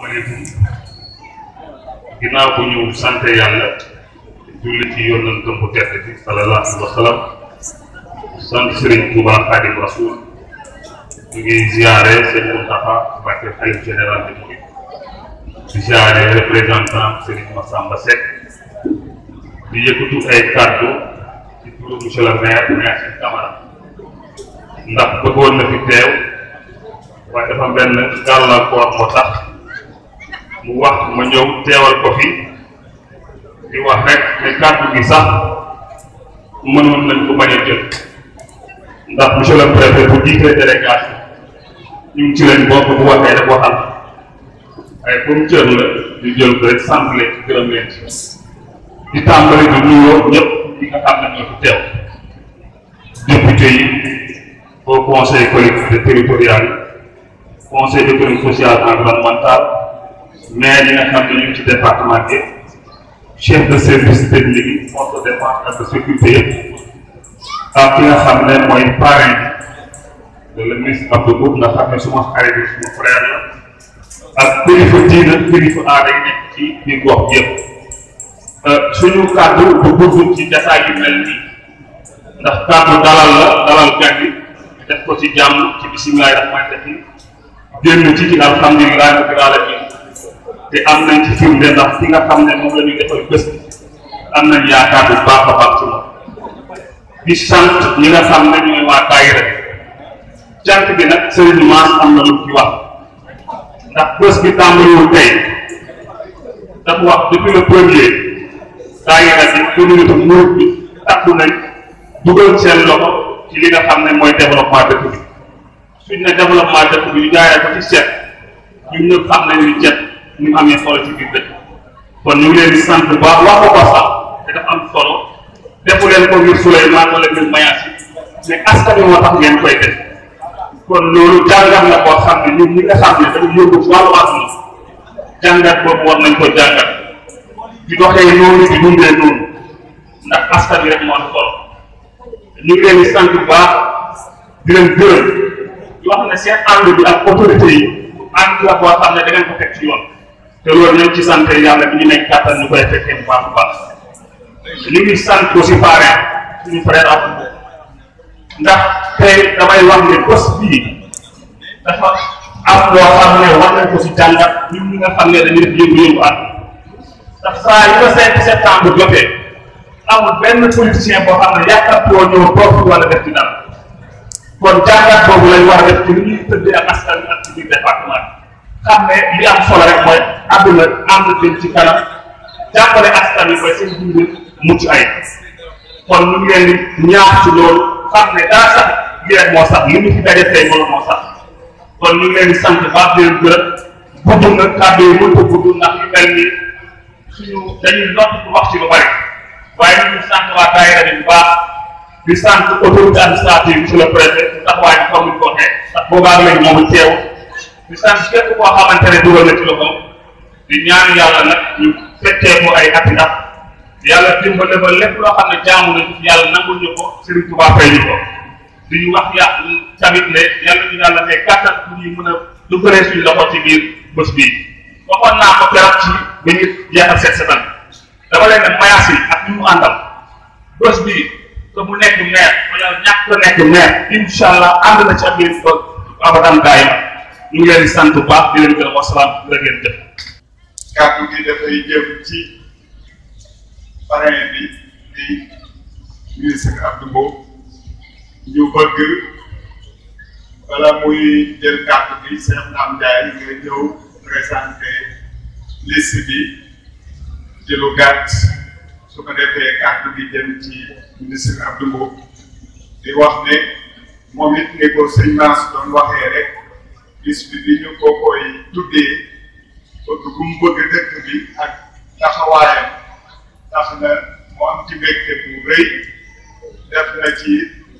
asalaamaaleykum ginnaaw bu ñu sant yàlla julli ci yonentam bu tedd bi sallallahu alayhi wa sallam sant Serigne Touba Khadim Rasoul ñu ngi ziare seen Moustapha Mbacké xalif général de Mouride di ziare représentant Serigne Massamba Seck di yëkkatu ay kàddu ci turu monsieur le maire maire si Camara ndax bëggoon na fi teew waaye dafa benn gàllankoor moo tax mu wax ma ñëw teewal ko fi di wax rek ne kàddu gi sax mënoon nañ ko bañ a jël ndax monsieur le préfet bu jiitee délégation ñu ngi ci leen bokk bu waxee rek waxal waaye comme cër la ñu jël ko rek sant leen ci gërëm leen ci di tàmbali di nuyoo ñëpp ñi nga xam ne ñoo fi teew député yi au conseil collectivité territorial conseil économique social environnemental maire yi nga xam ne ñu ngi ci département bi chef de service technique yi force de défense ak de sécurité yëpp ak ki nga xam ne mooy parrain de le ministre Abdou Boub nga xam ne suma xarit bi suma frère la ak kilifa diina kilifa aada yi nekk ci biir gox yëpp suñu kàddu du gudd ci jataay yu mel nii ndax kàddu dalal la dalal gan yi def ko ci jàmm ci bisimilahi rahmaani rahim génn ci ci alhamdulilahi rabbil alamin te am nañ ci firnde ndax ki nga xam ne moom la ñuy defal bés bi am nañ yaakaar bu baax a baax ci moom di sant ñi nga xam ne ñooy waa daayira cant bi nag Serigne Mass am na lu ci wax ndax bés bi tàmbaliwul tey dafa wax depuis le premier daayira bi communauté murid bi takku nañ dugal seen loxo ci li nga xam ne mooy développement dëkk bi suñ ne développement dëkk bi ñu jaaree ko ci set ñun ñëpp xam nañ ni cet ñu amee solo ci biir dëkk kon ñu ngi leen di sant bu baax wax ko ko sax te dafa am solo defu leen ko ngir Souleymane wala ngir Mayasi mais askan wi moo tax ngeen koy def kon loolu jàngat la koo xam ne ñun ñi nga xam ne dañu yóbbu ci wàllu àdduna jàngat boobu war nañ ko jàngat di doxee noonu di dundee noonu ndax askan wi rek moo am solo ñu ngi leen di sant bu baax di leen gërëm di wax ne seen ànd bi ak autorité yi ànd la boo xam ne da ngeen ko teg ci yoon te loolu ñoom ci sant yàlla bi ñu nekk kàttan ñu koy fekkee bu baax bu baax ñu ngi sant aussi parrain suñu frère ak ndax tey damay wax ne bés bii dafa am loo xam ne war nañ ko si jàngat ñun ñi nga xam ne dañuy def yëngu-yëngu at ndax saa yu ko 5 septembre jotee amul benn politicien boo xam ne yàkkamtoo ñëw toog wala def ci dara kon jàngat boobu lañ war a def ci li ñuy tëddee ak askan wi ak ci biir département bi xam ne li am solo rek mooy àdduna ànd jëm ci kanam jàppale askan wi ba seen dund mucc ay kon ñu ngi leen di ñaax ci loolu xam ne daa sax li rek moo sax li ñu fi daje tey loolu moo sax kon ñu ngi leen di sant baax di leen gërëm gudd na kàddu yi mënut a gudd ndax yu mel ni suñu dañuy lott bu wax ci lu bari waaye ñu ngi sant waa daayira bi bu baax di sant autorité administrative monsieur le préfet taxawaay bi comme ni ko waxee ndax boobaa léegi moomu teew di sant képp koo xamante ne dugal na ci loxoom di ñaan yàlla nag ñu fekkee ko ay ati at yàlla dimbale ba lépp loo xam ne jaamu nañ yàlla nangul ñu ko Serigne Touba fay ñu ko di ñu wax ya tamit ne yàlla ñu yàlla may kàttan pour ñu mën a dugalee suñu loxo ci biir bés bii waxoon naa ko keroog ci ba ñu jeexal set setan dama leen ne mayaas yi ak ñu mu àndal bés bii que mu nekk maire wala ñàkk ko nekk maire incha allah ànd na ci ak yéen ba abadan daayima ñu ngi leen di sant bu baax di leen gërëm wasalaam la ngeen jëf kàddu gi dafay jëm ci parrain bi di ministre Abdou Mbow ñu bëgg bala muy jël kàddu bi Cheikh Ndam Ndiaye nga ñëw présenté liste bi ci lu gàtt su ko defee kàddu gi jëm ci ministre Abdou Mbow di wax ne moom it ni ko sëñ Mass doon waxee rek bis bi bi ñu ko koy tuddee bëgg bu mu bëgg dëkk bi ak taxawaayam tax na mu am ci mbégte bu rëy def na ci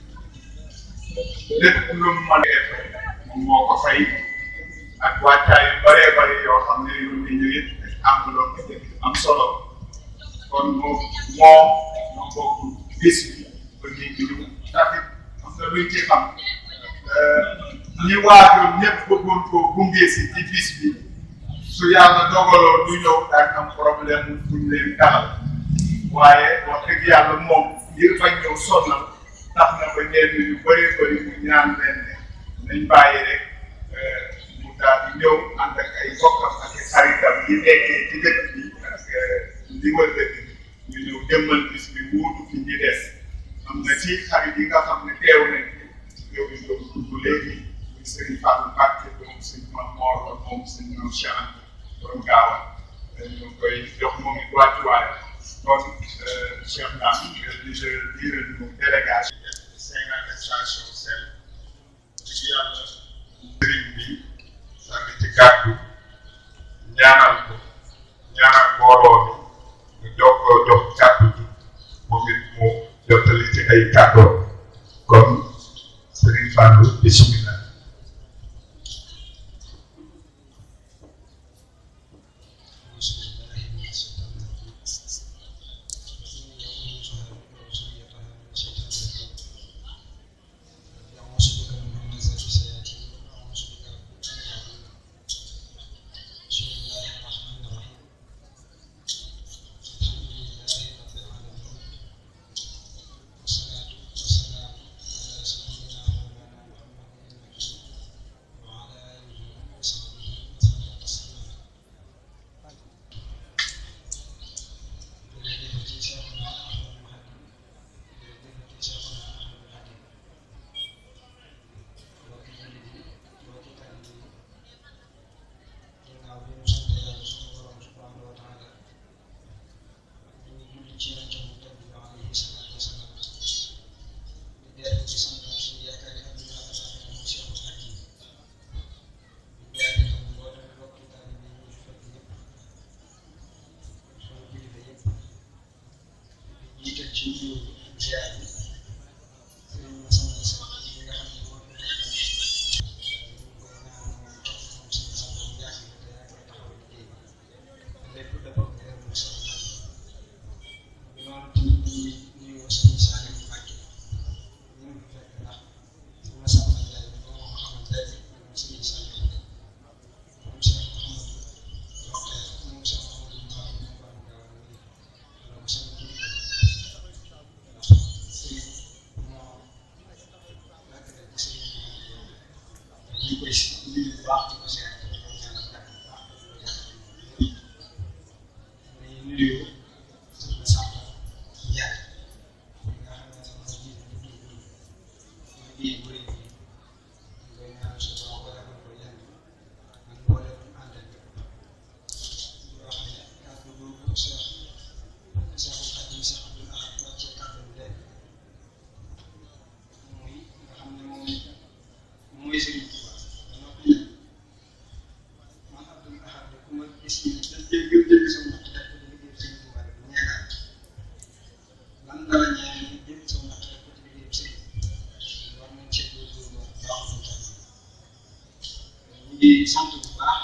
lépp lu mu mën a def moom moo ko fay ak wàccaay yu bëree bëri yoo xam ne yu ngi ñu it enveloppe am solo kon moom moo moo bokk bis bi ba ñu ngi ñu taxit am na luñ ci xam ñi waajur ñëpp bëggoon koo gunge si ci bis bi su yàlla dogaloo du ñëw daan am problème buñ leen dalal waaye wax dëgg yàlla moom ngir bañ ñëw sonnal tax na ba ñenn ñu bëree bëri mu ñaan leen ne nañ bàyyi rek mu daal di ñëw ànd ak ay bokkam ak ay xaritam yi nekkee ci dëkk bi parce que li wër dëkk bi ñu ñëw jëmmal bis bi wuutu fi ñi des am na ci xarit yi nga xam ne teew nañ fi yow ñu doon tudd léegi muy Serigne Fallou Mbacke moom Serigne Mame Mor moom Serigne Mame Cheikh Anta borom gaawa ñu koy jox moom it wàccuwaay kon Cheikh Ndam di diiral ñu délégation cinquante station sel ci yàlla sëriñ bi sànni ci kàddu ñaanal ko ñaanal mbooloo mi ñu jox ko jox kàddu gi moom it mu jottali ci ay kàddoom kon sëriñ Fallou bismillah di sant bu baax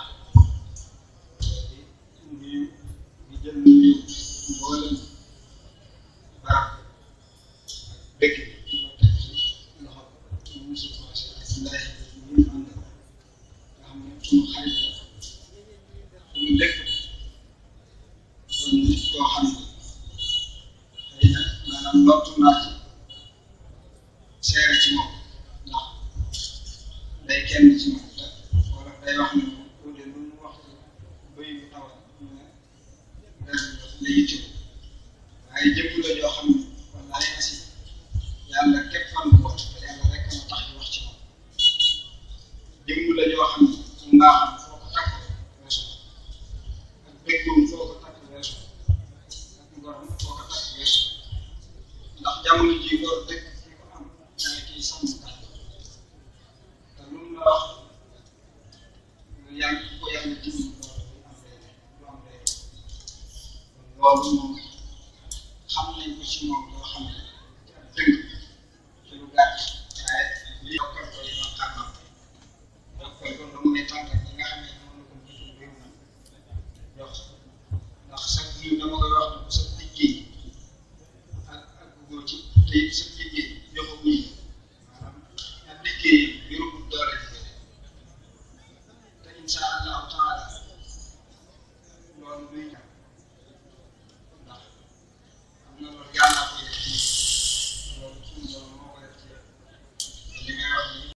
di nuyu di jël nuyu mboolem barab ak dëkk bi di ko teg ci loxo monsieur Kossé Abdoulaye ñu ànd nga xam ne suñu xarit la suñu dëkk doon nit koo xam ne xëy na maanaam lottu naa ci seere ci moom ndax day kenn ci moom te wala day wax ne moom au lieu lu mu wax bëy bu tawat ñu ne ren la yitte waaye jëmm la joo xam ne wallaay asi yàlla képp fan bu wax te yàlla rek ma tax di wax ci moom jëmm la joo xam ne mbaaxam foo ko takk weesu ak dëggoom foo ko takk weesu ak ngorom foo ko takk weesu ndax jamono ji góor dëkk fi ko am mooy kii sàmm kàddu te lu mu la wax lu yàgg ko yàlla dimbali loolu du am lay du am lay loolu moom